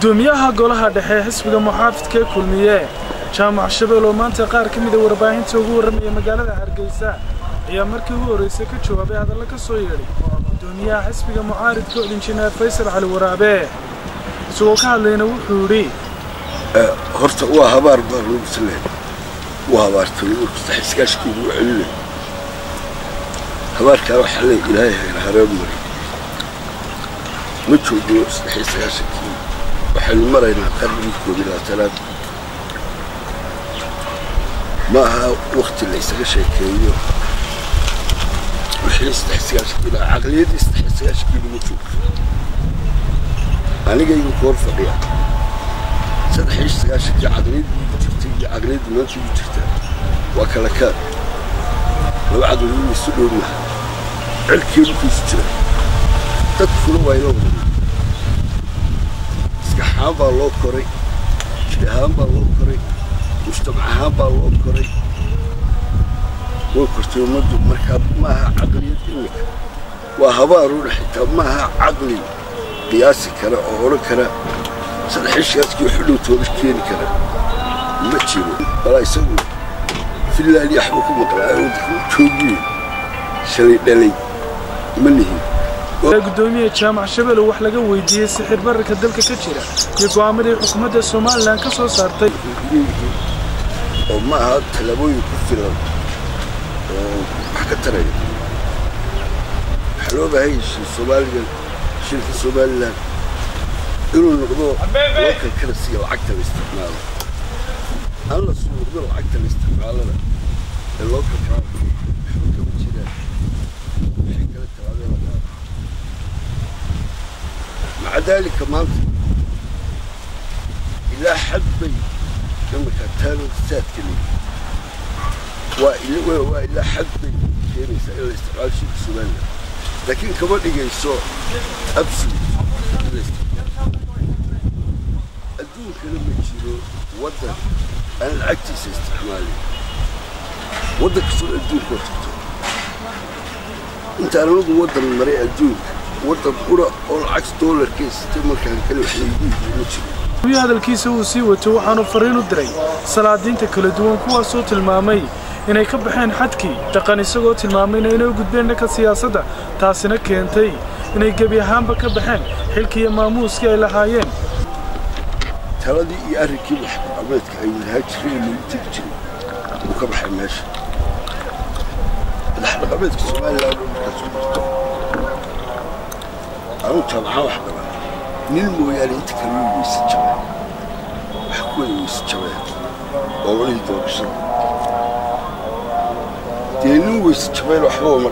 gudoomiyaha golaha dhexe ee xisbiga muxaafidka ee kulmiye jaamac shabeel oo maanta qaar ka mida warbaahinta ugu warramaya magaalada hargeysa ayaa markii ugu horreysay ka jawaabay hadalla ka soo yeedhay gudoomiyaha xisbiga mucaaridka oo injineer faysal cali waraabe isagoo ka hadlayna wuxuu yidhi horta waa habaar baa lagu sameey waa habaartay warkasta xiskaashkii ugu celinay habaarkaa waxaa le ilaahay hayr hareen mari ma joogno saddex sagaashankii waxaynu maraynaa qarnigii koob iyo labaatanaad ma aha wakti la isaga sheekeeyo wixii saddex sagaashankii ilaa caqliyaddii saddex sagaashankii lagu joogto anigaygu koor fadhiya saddex sagaashankii caqliyaddii ugu jirtay iyo caqliyaddii maanta ugu jirtaa waa kala kaan laba caqliyaddii isu dhow maha celkii dhulkiisu jira dadkuna waa inoo wada iskaxaan baa loo koray jir ahaan baa loo koray mujtamac ahaan baa loo koray way kortay ummaddu markaa maaha caqliyad imika waa habaaruuna xitaa maaha caqli qiyaasi kara oo odhan kara saddexiishaaskii xudhow tooda keeni kara ma jiro balaa isagu fillaali axba ku maqlaa oo joogiye shalay dhalay ma lihin gudoomiye jaamac shabeelow wax laga weydiiyey sixir bararka dalka ka jira iyo go'aamadii xukuumadda somalilan ka soo saartay oo ma aha tallaabooyin ku filan oo wax ka taraya waxaa loo baahan yahay soomaaligan shirka somalilan inuu noqdo local currency lacagta la isticmaalo aan la soo noqdo lacagta la isticmaalana ee local currency waxba kama jiraan wixii kale tallaabee la qaado مع ذلك ما إلى حد بي لما كانوا السات كلي وإلى وإلى حد بي كان يسأل الاستقلال شيء سوماليا لكن كمان يجي يسوع أبسل الدين كلمة يشيلوا وضع أنا العكس استحمالي وضع كسر الدين كوتشتو أنت أنا نقول وضع المريء الدين waddan qura oo lacag doolarkiisa markaan kale wax laygu yihiin ma jiro gudoomiye hadalkiisa uu sii wato waxaanu fariin u diray salaadiinta kala duwan kuwaasoo tilmaamay inay ka baxeen xadkii dhaqan isagoo tilmaamayna inay u gudbeen dhanka siyaasadda taasina keentay inay gebi ahaanba ka baxeen xilkii iyo maamuuskii ay lahaayeen taladii iyo arrinkii waxqabeedka ay lahaa jireen lagu tegi jiray uu ka baxay meesha madaxdhaqameedka somalilan oo markaas u jirto anuu jaamacaan wax qaba nin mooyaane inta kale way weyse jabeen wax kuwada weyse jabeen oo walihii doorashada dee nin weyse jabeen waxba uma